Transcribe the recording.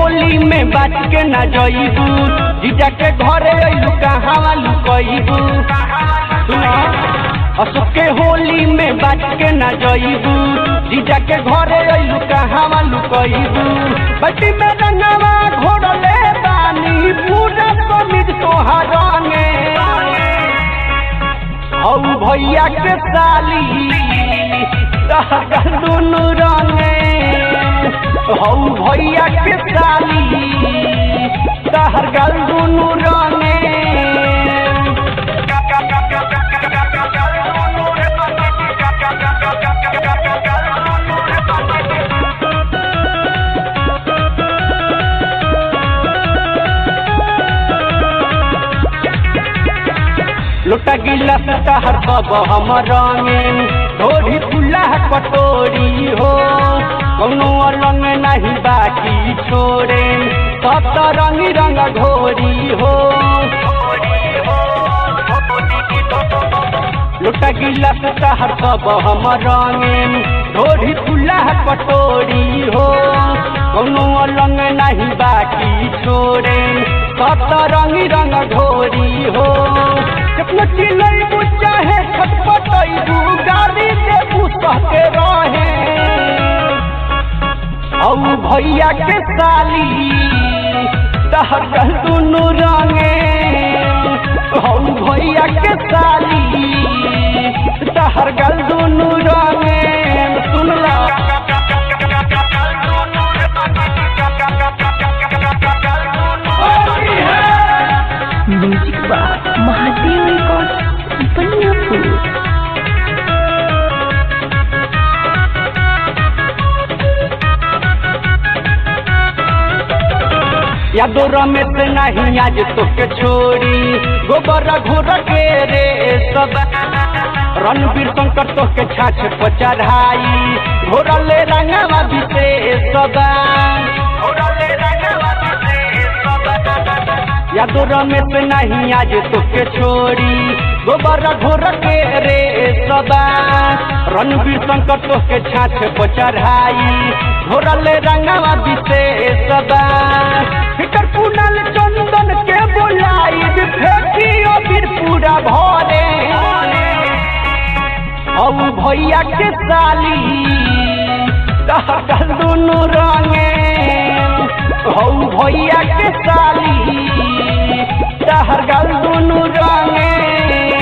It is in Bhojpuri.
होली में बात के ना जइबू जीजा के घरे अइलू कहाँ लुकइबू सुना अशोक के होली में बात के ना जइबू जीजा के घरे अइलू कहाँ लुकइबू बटी में रंगवा घोड़ले बानी पूरा समित तोहार रंगे हौ भैया के साली तहर दुनु रंगे हौ भैया के साली तहर गल दुनु रंगे लोटा गिला तहर सब हम रंगे ढोरी फुला कटोरी हो कौनो अलंग नहीं बाकी छोड़े सब तो रंगी रंग घोरी हो लोटा गिला तहर सब हम रंगे ढोरी फुला कटोरी हो कौनो अलंग नहीं बाकी छोड़े सब तो रंगी रंग घोरी हो कितना चिल्लैबू चाहे छटपटैबू गाड़ी से पूछते रहे औ भैया के साली तहर कल दुनु रंगे औ भैया के साली तहर गल दुनु रंगे सुनला म्यूजिक बा महादेव रिकॉर्ड बनियापुर यादो रमेश नहीं आज तोके छोड़ी गोबर घोर के रे सब रणवीर शंकर तोके छाछ पर चढ़ाई घोरले रंगवा बिते सब यादो रमेश नहीं आज तोके छोड़ी गोबर घोर के रे सब रणवीर शंकर तोके छाछ पर चढ़ाई घोरले रंगवा बिते सब फिकर पुनल चंदन के बोलाई फेंकियो फिर पूरा भरे औ भैया के साली तहर दुनु रंगे हौ भैया के साली